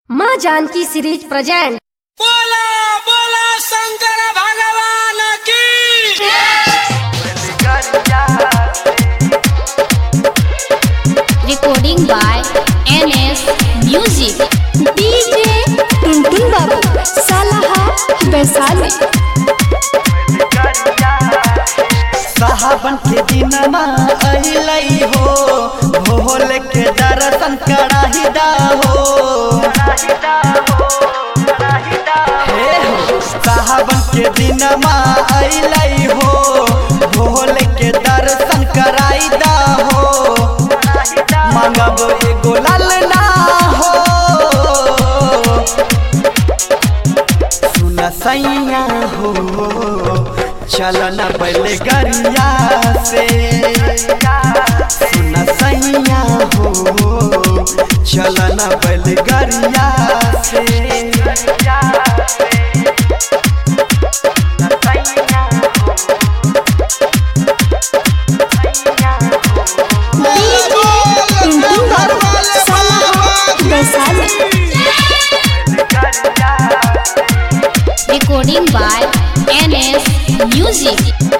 माँ Janaki series present बोला बोला शंकर भगवान की recording by NS Music. DJ Tuntun Babu Salaha Vaishali साहबन के दिनमा अहिलई हो भोल के दर्शन कराही दा हो हे हो साहबन के दिनमा अहिलई हो भोल के दर्शन कराई दा हो मांगब एगो लालना हो सुन सैया हो चलन बैलगरिया से सुन सैया हो चलन बैलगरिया से DJ Tuntun Babu Salaha Vaishali Recording by NS Music.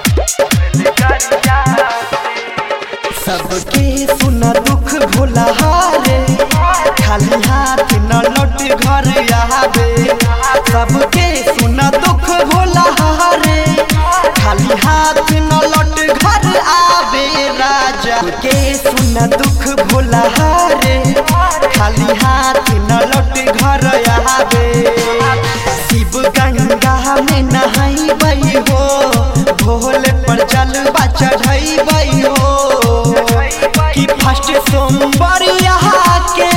सबके सुन दुख भोला हारे खाली हाथ न लौट घर आवे सबके सुन दुख भोला हारे खाली हाथ न लौट घर आवे राजा के सुन दुख भोला हारे खाली हाथ न लौट घर आवे शिव गंगा में नहाई हो भोले पर जलवा चढ़ाई हो कि फर्स्ट सोमवार यहाँ के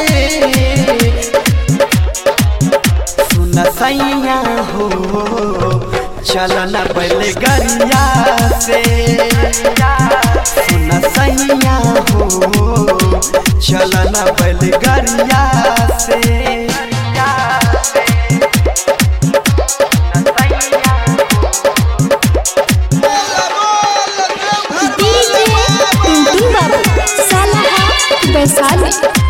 सुन सैया हो चलन बैलगरिया से सुन सैया हो चलन बैलगरिया से डीजे टुनटुन बाबू सालाहा वैशाली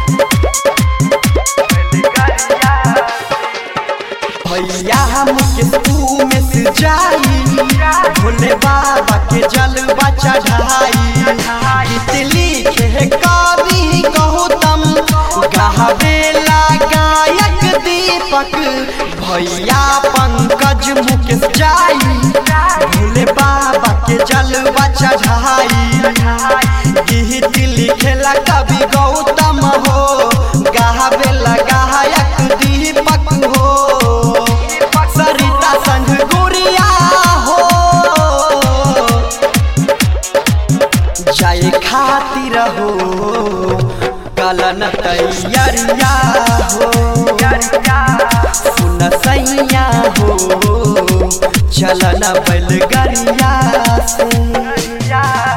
भैया मुकेश तू में से जाई भोले बाबा के जलवा चढ़ाई गीत लिखे कवि गौतम गावेला गायक दीपक भैया पंकज मुकेश जाई भोले बाबा के जलवा चढ़ाई गीत लिखेला कवि गौतम हो गावेला गायक दीपक हो सरिता संग गुड़िया हो जाए खातिर हो कलन तैयारिया हो सुन सैया हो चलन बैलगरिया से